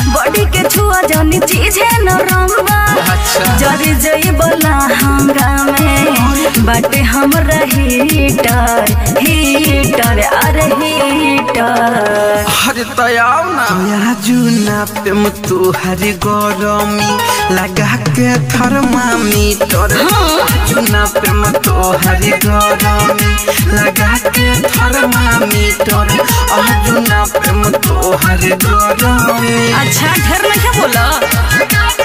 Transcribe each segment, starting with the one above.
Body के छुआ जौनी चीज है नरम बा अच्छा। जरी जई बोला हंगामे बाटे हमरा हीटर हीटर अरे हीटर अरे तयाव ना तया जुना पे मुतु हरी गरमी लगा के थर्मामीटर जुना पे मुतु हरी गरमी लगा के थर्मामीटर आ जुना पे मुतु हरी गरमी अच्छा ढेर में क्या बोला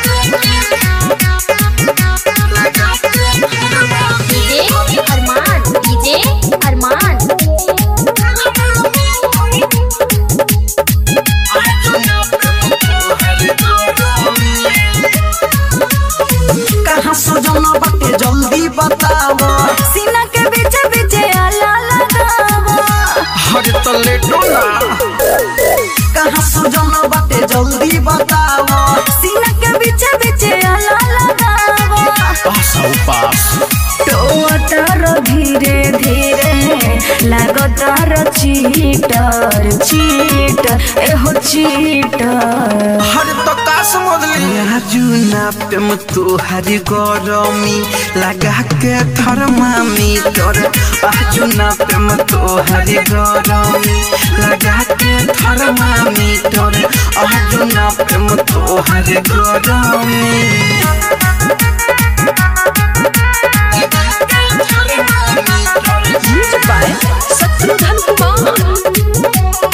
डीजे अरमान डीजे अरमान कहाँ सजना बाटे जल्दी बताओ सीना के बीच बीच आला लगावा हर तो लेटो ना कहाँ सजना बाटे जल्दी बताओ सीना के बीच बीच आला लगावा पास आओ पास टोटर धीरे धीरे लागतार चीटर चीटर एहो चीटर हर तो का समझ ली जुना पे मुतु हरी गरमी लगा के थर्मामीटर जुना पे मुतु हरी गरमी लगा के थर्मामीटर जुना पे मुतु हरी गरमी शत्रुघ्न कुमार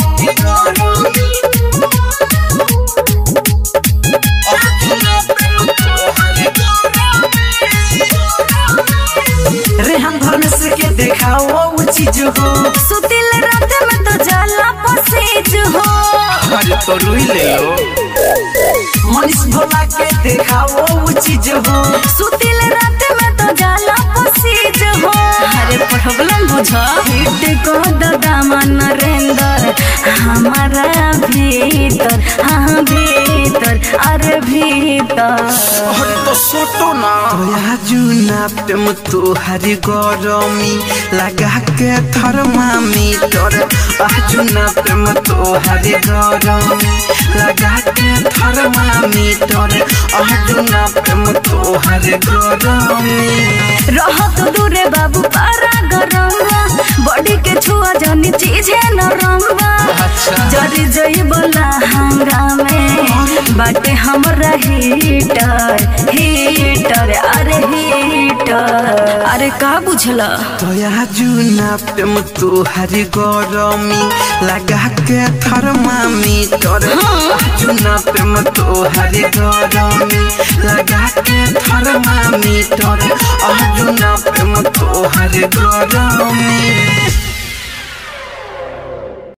रेहन धर्म से के देखाओ वो चीज हो सुतिल रात में तो जाला पसेज हो अरे तो रुई ले लो मनीष भोला के देखाओ वो चीज हो सुतिल रात में तो जाला पसेज हो अरे प्रॉब्लम बुझा हिट को दादा नरेंद्र हमारा भीतर हाँ भीतर अरे भीतर अरे तो सोटो ना तोया जुना पे मुतु हरी गरमी लगा के थर्मामीटर जुना पे मुतु हरी गरमी लगा के थर्मामीटर जुना पे मुतु हरी गरमी रहत दूरे बाबू पारा गरम बॉडी के छुआ जौनी चीज है नरम अच्छा। जरी जई बोला हंगामे बाटे हमरा हीटर हीटर अरे हीटर अरे का बुझला तोया जुना पे मुतु हरी गरमी लगा के थर्मामीटर जुना पे मुतु हरी गरमी लगा के थर्मामीटर जुना पे मुतु हरी गरमी